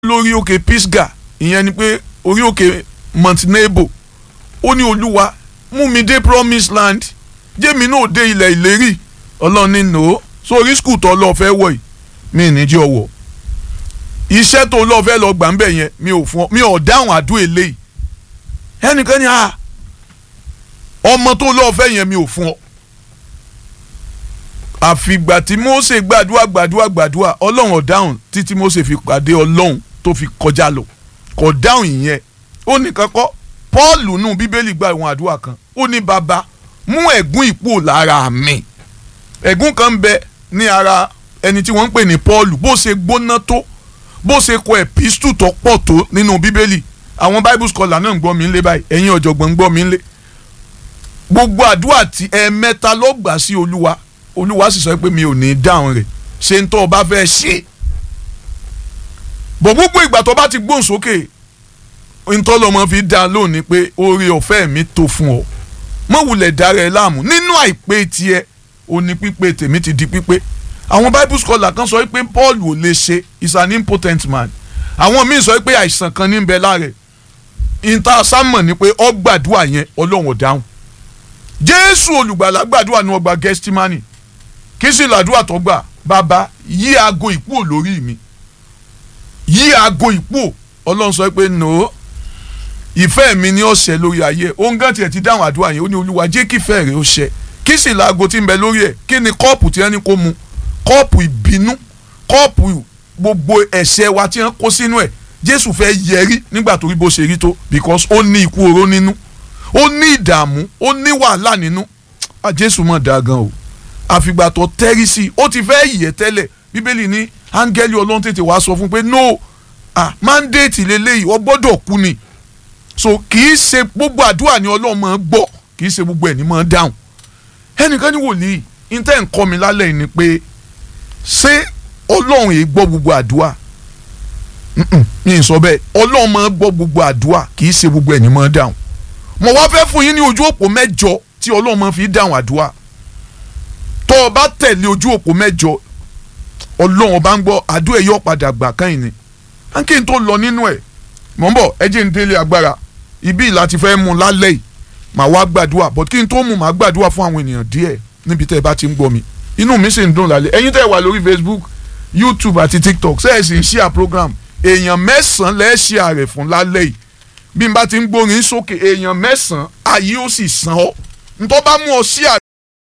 lórí òkè pisgah ìyẹn ni pé orí òkè mount nebo ó ní olúwa mú mi dé promised land jẹ́mi náà dé ilẹ̀ ìlérí ọlọ́run ní nò ó sórí skul tó lọ́ọ́ fẹ́ wọ̀ yìí mi ní jẹ́ ọwọ́ iṣẹ́ tó lọ́ọ́ fẹ́ lọ gbà ń bẹ̀ yẹn mi ò fún ọ mi ò dáhùn àdúrà eléyìí ẹnìkan ni a ọmọ tó lọ́ọ́ fẹ́ yẹn mi ò fún ọ àfìgbà tí Mósè gbàdúrà gbàdúrà gbàdúrà ọlọ́run ò dáhùn títí Mósè fi pàdé ọlọ́run tó fi kọjá lọ kò dáhùn ìyẹn ó nìkan kọ́ Pọ́ọ̀lù nù bíbélì gba ìwọ̀n àdúrà kan ó ní bàbá mú ẹ̀gún ìpò lára mi ẹ̀gún kan ń bẹ ní ara ẹni tí wọ́n ń pè ní Pọ́ọ̀lù bó ṣe gbóná tó bó ṣe kọ ẹ̀písítù tó pọ̀ tó nínú bíbélì àwọn bible scholar náà ń gbọ́ mi ń lé báyìí ẹ̀yin ọ̀jọ̀gbọ́n ń gbọ́ mi ń lé gbogbo àdúrà tí ẹ̀ẹ̀mẹ́ta ló gbà sí olúwa olúwa sì sọ pé mi ò ní dáhùn rẹ̀ ṣe ń tọ́ ọ bá fẹ́ ṣe bọ̀ gbogbo ìgbà tó bá ti gbóhùn sókè ntọ́lọ́mọ fi dá lónìí pé oore ọ̀fẹ́ mi tó fún ọ mọ̀ wulẹ̀ dára ẹ láàmú nínú àìpé tiẹ̀ ó ní pípé tèmi ti di pípé àwọn bible scholar kan sọ pé Paul ò lè ṣe is an impotent man àwọn míì sọ pé àìsàn kan ní bẹ lára ẹ̀ ìta sámọ̀ ni pé ọ gbàdúrà yẹn ọlọ́run ò dáhùn jésù olùgbàlà gbàdúrà ní ọgbà gẹ́stímánì kí sì làdúrà tó gbà bàbá yí aago ìpò lórí mi yí aago ìpò ọlọ́run sọ pé no ìfẹ́ mi ni ó ṣẹ lórí ayé òun gan tiẹ̀ ti dáhùn àdúrà yẹn ó ní olúwa jẹ́ kí ìfẹ́ rẹ̀ ó ṣẹ kí sì laago tí ń bẹ lórí ẹ̀ kí ni kọ́ọ̀pù tí wọ́n ní kó mu kọ́ọ̀pù ìbínú kọ́ọ̀pù gbogbo ẹ̀ṣẹ̀ wa tí wọ́n kó sínú ẹ̀ jésù fẹ́ yẹrí nígbà tó rí bó ṣe rí tó because ó ní ikú oró nínú ó ní ìdààmú ó ní wàhálà nínú jésù mọ̀ dáa gan o àfìgbà tó tẹ́rí sí i ó ti fẹ́ yẹ̀ tẹ́lẹ̀ bíbélì ní áńgẹ́lì ọlọ́run tètè wá sọ fún pé no ah mandate lélẹ́yìí ó gbọ́dọ̀ kú ni so kì í ṣe gbogbo àdúrà ni ọlọ́run máa gbọ́ kì í ṣe gbogbo ẹ̀ ní máa dáhùn ẹnìkan ní wòlíì intẹ́ ń kọ́ mi lálẹ́ yìí ni pé ṣé ọlọ́run yìí gbọ́ gbogbo àdúrà mi ì sọ bẹ́ẹ̀ ọlọ́run máa gbọ́ gbogbo àdúrà kì í ṣe gbogbo ẹ̀ ní máa dáhùn mo wá fẹ́ fún yín ní ojú òpó mẹ́jọ tí ọlọ́run máa fi dáhùn àdúrà tó o bá tẹ̀lé ojú òpó mẹ́jọ ọlọ́run ọba ń gbọ́ àdúrà yóò padà gbà káyìn ni kí n tó lọ nínú ẹ̀ mọ̀ ń bọ̀ ẹ jẹ́ n délé agbára ibi láti fẹ́ mú lálẹ́ yìí màá wá gbàdúrà but kí n tó mú màá gbàdúrà fún àwọn ènìyàn díẹ̀ níbi tẹ́ ẹ bá ti ń gbọ́ mi inú mi sì ń dùn lálẹ́ ẹ̀yin tẹ́ ẹ wà lórí Facebook YouTube àti TikTok ṣe é sì ń share program èèyàn mẹ́sàn-án lẹ́ẹ̀ share rẹ̀ fún lálẹ́ yìí bí n bá ti ń gbórin sókè èèyàn mẹ́sàn-án ayé ó sì san ọ́ ntọ́ bá mú ọ share